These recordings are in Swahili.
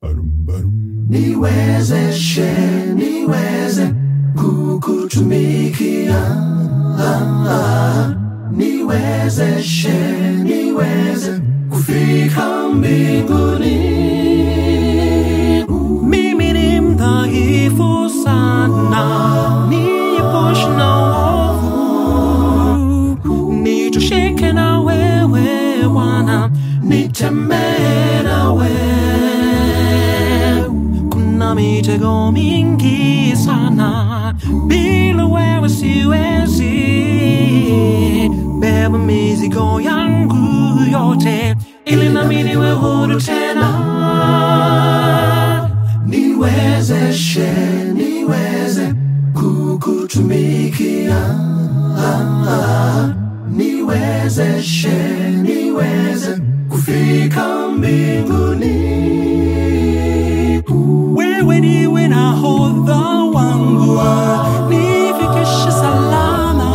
niwezeshe niweze kukutumikia ah, ah. niwezeshe niweze kufika mbinguni Mimi ni mdhaifu sana, niepushe na uovu, nitosheke na wewe Bwana, nitembee nawe kuna mitego mingi sana, bila wewe siwezi beba mizigo yangu yote, ili nami niwe huru tena. niwezeshe niweze kukutumikia ah, ah. niwezeshe niweze kufika mbinguni wewe ndiwe nahodha wangu, nifikishe salama.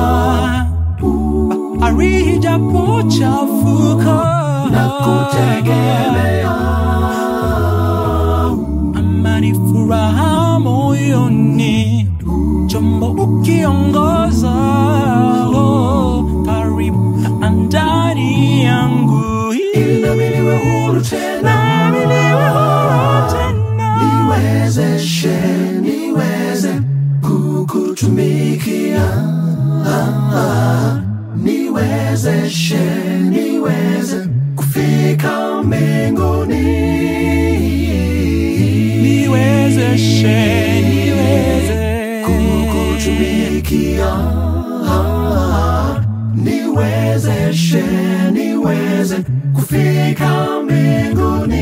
Bahari ijapochafuka, na kutegemea amani, furaha moyoni, chombo ukiongoza, oh, karibu na ndani yangu, ili nami niwe huru tena nami niwe huru tena. niwezeshe niweze kukutumikia ah, ah. niwezeshe niweze kufika mbinguni niwezeshe niweze kukutumikia ah, niwezeshe niweze kufika mbinguni